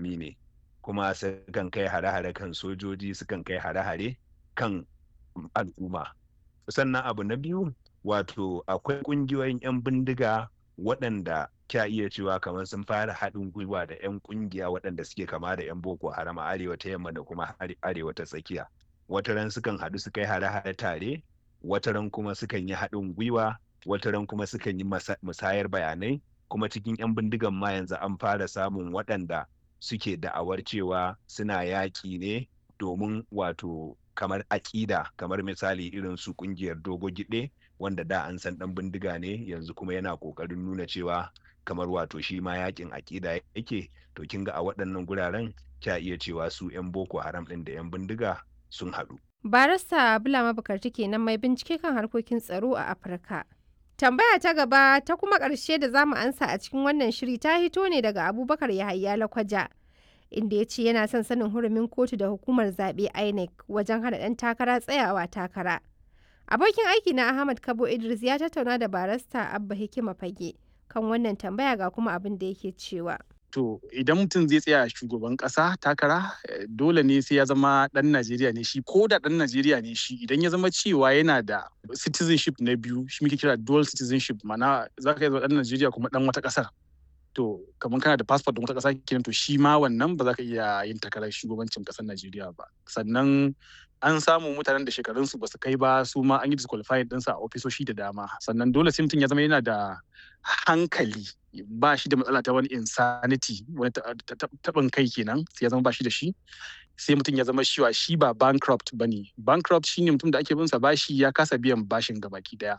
makami ne kuma sukan kai hare-hare kan sojoji sukan kai hare-hare kan al'umma sannan abu na biyu wato akwai ƙungiyoyin 'yan bindiga waɗanda kya iya cewa kamar sun fara haɗin gwiwa da 'yan ƙungiya waɗanda suke kama da 'yan boko haram a arewa ta yamma da kuma arewa ta tsakiya wataran sukan haɗu su kai hare-hare tare wataran kuma sukan yi haɗin gwiwa wataran kuma sukan yi musayar bayanai kuma cikin 'yan bindigan ma yanzu an fara samun waɗanda suke da'awar cewa suna yaƙi ne domin wato kamar aƙida kamar misali irin su ƙungiyar dogo giɗe wanda da an san ɗan bindiga ne yanzu kuma yana ƙoƙarin nuna cewa kamar wato shi ma yaƙin aƙida yake to kin ga a waɗannan guraren kya iya cewa su 'yan boko haram ɗin da 'yan bindiga sun haɗu. barista bulama bukarti kenan mai bincike kan harkokin tsaro a afirka tambaya ta gaba ta kuma ƙarshe da zamu ansa a cikin wannan shiri ta hito ne daga abubakar yahaya lakwaja inda ya ce yana son sanin hurumin kotu da hukumar zaɓe inec wajen hana ɗan takara tsayawa takara abokin aiki na ahmad kabo idris ya tattauna da barista abba hikima fage kan wannan tambaya ga kuma abin da yake cewa to idan mutum zai tsaya shugaban kasa takara dole ne sai ya zama dan Najeriya ne shi ko da dan Najeriya ne shi idan ya zama cewa yana da citizenship na biyu shi muke kira dual citizenship mana za ka zama dan Najeriya kuma dan wata kasar to kamar kana da passport din wata kasa kenan to shi ma wannan ba za ka iya yin takarar shugabancin kasar Najeriya ba sannan an samu mutanen da shekarunsu ba su kai ba su ma an yi disqualified ɗinsa a ofisoshi da dama sannan dole sai mutum ya zama yana da hankali ba shi da matsala ta wani insanity wani taɓin kai kenan sai ya zama ba shi da shi sai mutum ya zama shiwa shi ba bankrupt ba ne bankrupt shine mutum da ake bin sa bashi ya kasa biyan bashin gabaki daya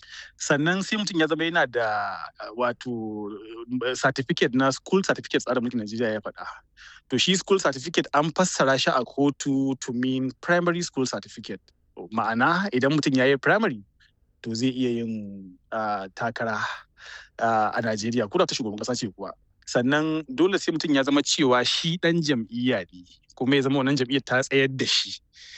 sannan sai mutum ya zama yana da wato certificate na school certificate tsarin mulkin Najeriya ya faɗa. To shi school certificate an fassara shi a kotu to mean primary school certificate. Ma'ana idan mutum ya yi primary to zai iya yin takara a Najeriya ko da ta shugaban ƙasa ce kuwa. Sannan dole sai mutum ya zama cewa shi ɗan jam'iyya ne kuma ya zama wannan jam'iyyar ta tsayar da shi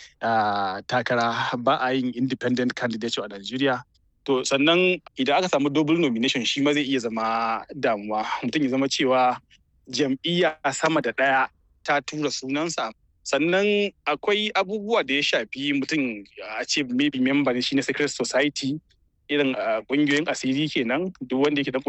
takara ba a yin independent candidate a Najeriya. To sannan idan aka samu double nomination shi ma zai iya zama damuwa mutum ya zama cewa jam'iyya sama da ɗaya ta tura sunansa sannan akwai abubuwa da ya shafi mutum a ce maybe member ne shi na secret society irin kungiyoyin asiri kenan duk wanda yake da